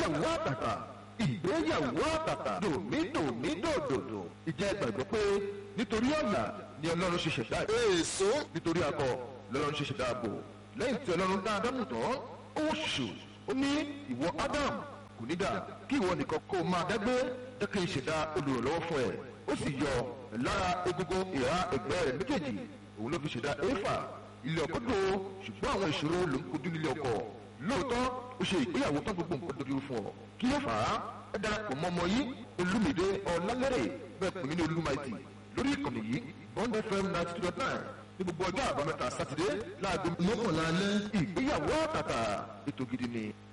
ìgbéyàwó àtàtà ìgbéyàwó àtàtà dòmídòmídòdòdò ìjẹ́ gbàgbọ́ pé nítorí ọ̀nà ni ọlọ́run ṣe ṣẹ̀dá èso nítorí akọ lọ́lọ́run ṣe ṣẹ̀dá ààbò lẹ́yìn tí ọlọ́run dá ádámù tán ó ṣù ó ní ìwọ ádámù kò ní dà kí ìwọ nìkan kó máa dágbé jẹ́ kí n ṣẹ̀dá olùrànlọ́wọ́ fún ẹ ó sì yọ lára egungun ìhà ẹ̀gbẹ́ rẹ̀ méjèèjì òun ló fi ṣẹ̀dá éfà ilé ọkọ tó ṣùgbọ́n àwọn ìṣòro ló ń kojú nílé ọkọ lóòótọ́ ó ṣe ìgbéyàwó tán gbogbo nǹkan dojú fún ọ kí ló fà á ẹ darapọ̀ mọ́ ọmọ yìí olúmìdé ọ̀làlẹ́rẹ̀ bẹ́ẹ̀ pè mí ní olúmaìtì lórí ìkànnì yìí bond fm ninety two dot nine ní gbogbo ọjọ́ àbámẹ́ta sátidé láago mọ́kànlá alẹ́ ìgbéyàwó àtàtà ètò gidi ni.